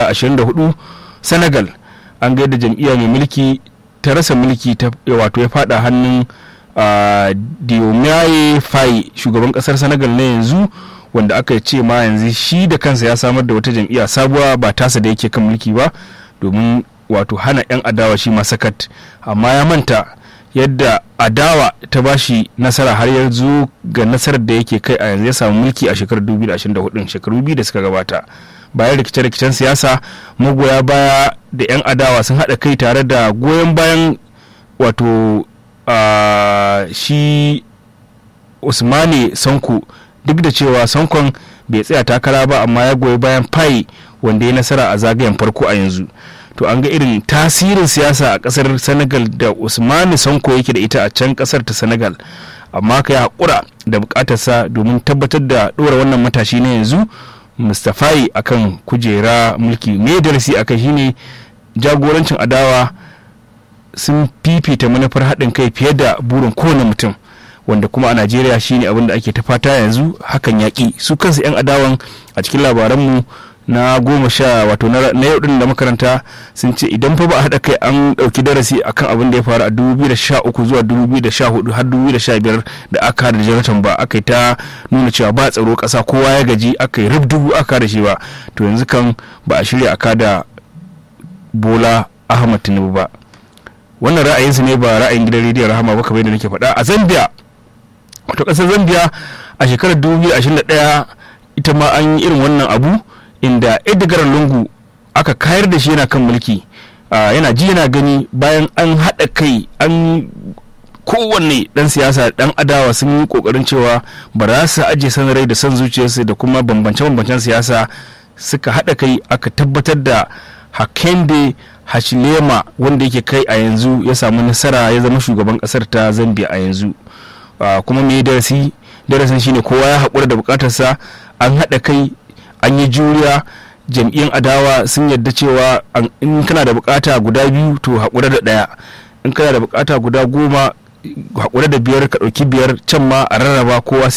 2024 senegal an ga yadda jam'iyya mai mulki ta rasa mulki ta wato ya fada hannun diomaye faye shugaban kasar senegal na yanzu wanda aka ce ma yanzu shi da kansa ya samar da wata jam'iyya sabuwa ba tasa da yake kan mulki ba domin wato hana 'yan adawa shi ma sakat amma ya manta yadda adawa ta bashi nasara har ya zo ga nasarar da yake kai a yanzu ya samu mulki a shekarar 2024 shekaru biyu da suka gabata bayan rikice-rikicen siyasa magoya baya da 'yan adawa sun haɗa kai tare da goyon bayan wato shi usmani sanko duk da cewa sankon bai tsaya takara ba amma ya goyi bayan fayi wanda ya nasara a zagayen farko a yanzu to an ga irin tasirin siyasa a kasar senegal da usmani sanko yake da ita a can kasar ta senegal amma ka yi haƙura da buƙatarsa domin tabbatar da ɗora wannan matashi na yanzu mustafai akan kujera mulki me darasi akan shine jagorancin adawa sun fifita manufar haɗin kai fiye da burin kowane mutum wanda kuma a najeriya shine abin da ake ta fata yanzu hakan yaƙi su kansu 'yan adawan a cikin labaranmu na goma sha wato na yau din da makaranta sun ce idan fa ba a haɗa kai an ɗauki darasi akan abin da ya faru a 2013 zuwa 2014 har 2015 da aka da jonathan ba aka yi ta nuna cewa ba tsaro ƙasa kowa ya gaji aka yi rubdugu aka da shi ba to yanzu kan ba a shirya aka da bola ahmad tinubu ba wannan ra'ayinsu ne ba ra'ayin gidan rediyon rahama ba kamar yadda nake faɗa a zambia wato ƙasar zambia a shekarar 2021 ita ma an yi irin wannan abu inda edgar lungu aka kayar da shi yana kan mulki yana ji yana gani bayan an haɗa kai an kowanne ɗan siyasa ɗan adawa sun yi ƙoƙarin cewa ba za su ajiye san rai da son zuciyarsu da kuma bambance-bambancen siyasa suka haɗa kai aka tabbatar da hakende hashilema wanda yake kai a yanzu ya samu nasara ya zama shugaban ƙasar ta zambia a yanzu kuma mai darasi darasin shine kowa ya haƙura da buƙatarsa an haɗa kai an yi juriya jam'iyyar adawa sun yadda cewa in kana da bukata guda biyu to haƙura da ɗaya in kana da bukata guda goma haƙura da biyar ka ɗauki biyar can ma a rarraba kowa sai